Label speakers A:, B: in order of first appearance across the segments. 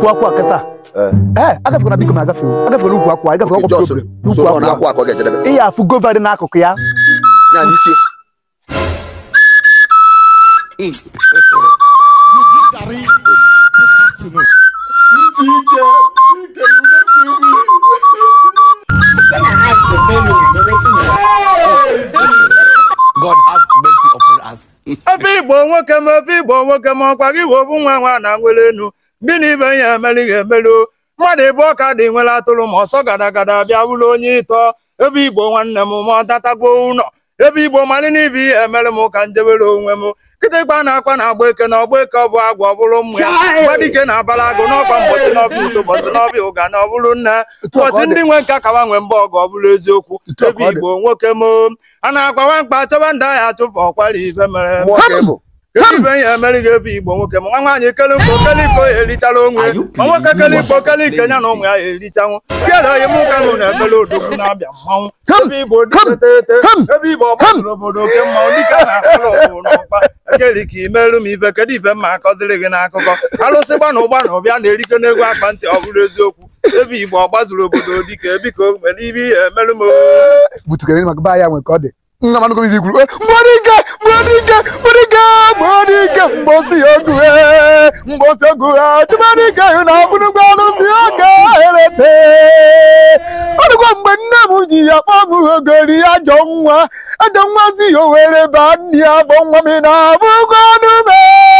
A: ukwu akwa kịta ee agafekwana biko ma agafe agafekwana ukwu akwa agafe
B: Okay,
A: ọkwa
B: just
A: problem
B: so
A: n'ukwu
B: ọ na-akwụ
A: akwa
B: akọ ga-ejedebe
A: ihe afụ gova dị n'akụkụ ya
B: ya n'isi
C: God have mercy upon us.
D: ofe igbo nwoke ma ofe igbo nwoke ma ọkwa gị wee bụ nwa nwa na nwere enu gịnị ibe ya emeli ga emelu mmadụ ebe ọka dị nwere atụrụ ma ọsọ gada gada bịa bụrụ onye ịtọ ebe igbo nwanne m ma ọ datagbo ụlọ ebe igbo mali n'ibe ihe emere m ka njebere onwe m kịtịkpa na-akwa na agba eke na ọgba eke ọ bụ agwa ọ bụrụ mmụ ya gbadike na abala agụ n'ọkwa mbọchị n'ọbịa udo bọchị n'ọbịa ụga na ọ bụrụ nne mbọchị ndị nwe nka kawa nwe mba ọgụ ọ bụrụ eziokwu
A: Etu a ka
D: ebe
A: ọ dị.
D: igbo nwoke m a na-agbawa mkpa chọba ndị ahịa achụfụ ọkwara ibe mere
B: mmụọ ka ị bụ
D: Kedu ibe ya emeri ga-ebe igbo nwoke ma nwa nwaanyị kele mkpo kele iko ya erichara onwe
C: Are you
D: ma nwoke
C: kidding
D: kele
C: me?
D: ikpo kele ike ya na ụmụ ya ya erichanwụ kedụ onye mụ ka mụ na-emere odogwu na-abịa mmanwụ
A: Come,
D: ebe igbo dị
A: come,
D: tete
A: come,
D: ebe igbo ọgbasoro obodo oke mmanwụ dịka a na-akpọrọ obodo n'ọkpa ekeli ka imerụ m ibe kedu ibe mma akọziri gị n'akụkọ alụsị gba na ụgba na ụbịa na-erike n'egwu akpa ntị ọ bụrụ eziokwu ebe igbo ọgbazuru obodo dịka biko mere ibe ihe emerụ m
A: butukere maka ba ya nwe ka ọ dị nna m anụgo izi kwuru "Eh, mgbọdịga mgbọdịga mgbọdịga mgbọdịga mgbọsi ogu ee mgbọsi ogu ee tụmadịga hụ na ọbụnụgwa anụsi oge erete ọdụkwa mgbe nne m ji ya kpọọ m ogori ajọ nwa ajọ nwa si ya owere ba nne ya bụ nwa m na abụgo ọnụme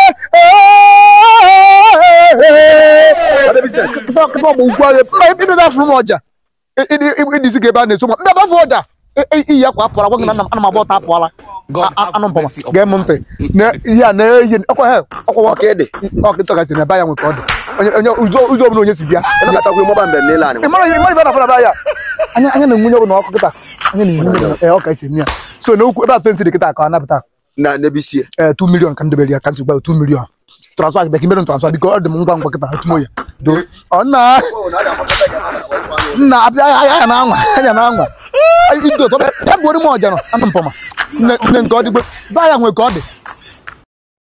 A: kịta ọgbụ ugwu agha ịbịa afụrụ m ọja ịdịzi ka ebe a na-eso ma ndị abafụ ọja iyi akwa apụla gwa gị na ana m agba ọta apụọla
C: God
A: A-
C: have
A: anụ mpama
C: mercy upon
A: gee m ntị na ihe a na-eyi ọkwa he ọkwa
B: ọka ịdị
A: ọkịta gasị na ebe ya nwe ka ọ dị onye onye ụzọ ụzọ ọbụla onye si bịa
B: ịnọkọtakwa ịmụba mbem n'ile anyị
A: ị mara ihe mara ife na-afọ na be ya anya anya na-enwunye ọbụla ọkụ kịta anya na-enwunye ọbụla ee ọka esi eme ya so na okwu ebe a fensị dị kịta ka ọ napụta
B: na n'ebe isi
A: ee 2 million ka m debere ya ka m si gba 2 million transfer bịa ka imere transfer biko ọ dị m ngwa ngwa kịta etumo ya do ọ nna nna abịa anya na anwa anya na anwa ido tọ ya bụ orime ọja nọ anụ mpọma nne nne nke ọ dịgbe ba ya nwe ka ọ dị